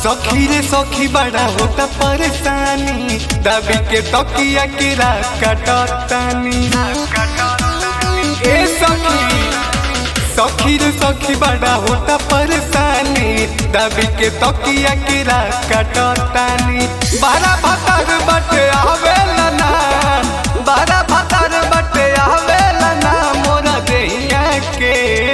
सखी रे सखी बड़ा होता परेशानी दबी के तकिया की रात कटतानी ए सखी सखी रे सखी बड़ा होता परेशानी दबी के तकिया की रात कटतानी बारा भतर बटे आवेला ना बारा भतर बटे आवेला ना मोरा देहिया के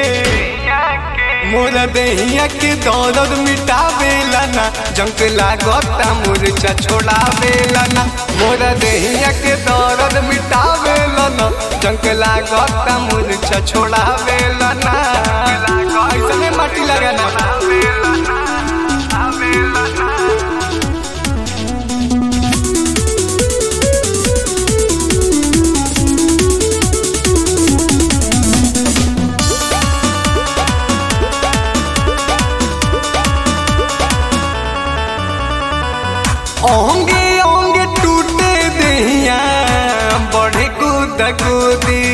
मोरा देहिया के दौलत मिटावेला ना जंक लागता मुरचा छोड़ावेला ना मोरा देहिया के दौलत मिटावेला ना जंक लागता मुरचा छोड़ावेला ना ऐसा में माटी लगाना ओंगे ओंगे टूटे दहिया बढ़े कूद कूदी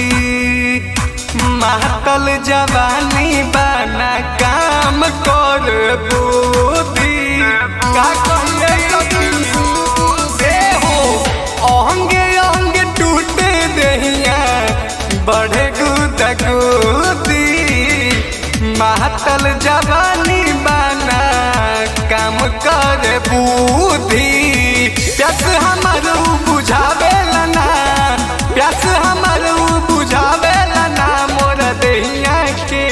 मातल जवानी बना काम कर बूदी का कहिए सखी ए हो ओंगे ओंगे टूटे दहिया बढ़े कूद कूदी मातल जवानी बना काम कर बूधी प्यास हमर उ बुझावेला ना प्यास हमर उ बुझावेला ना मोर देहिया के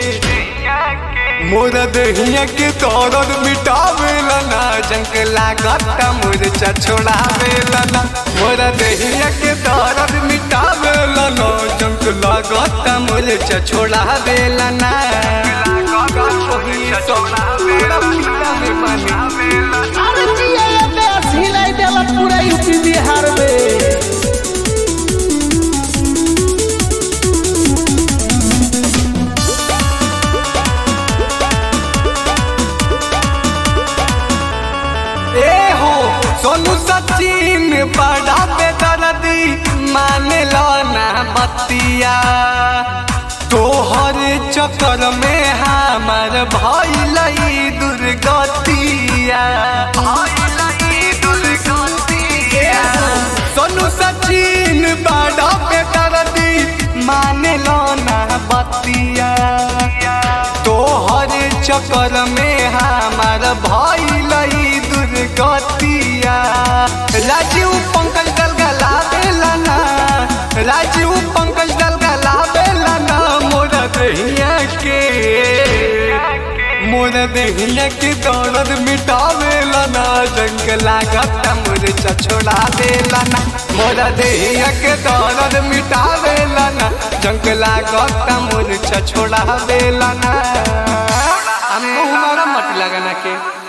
मोर देहिया के दर्द मिटावेला ना जंक लागत मुरचा छोड़ावेला ना मोर देहिया के दर्द मिटावेला ना जंक लागत मुरचा छोड़ावेला ना अरे जिया ये देश हिलाई देला पूरा यूपी बिहार में ए हो सोनू सचिन बड़ा बेदर्दी माने लो ना बतिया तोहर चक्कर में हमार भइल दुर्गतिया सोनू सचिन बड़ा बेदर्दी माने लो ना बतिया तोहर चक्कर में हमार भइल दुर्गतिया राजीव पंकज दल गला बेला ना राजीव पंकज दल गला बेला ना मोर दहिया के मोर दहिया के दौलत मिटावेला ना जंग लागत मुरचा छोड़ा देला ना मोर दहिया के दौलत मिटावेला ना जंग लागत मुरचा छोड़ा देला ना हम हमारा मत लगाना के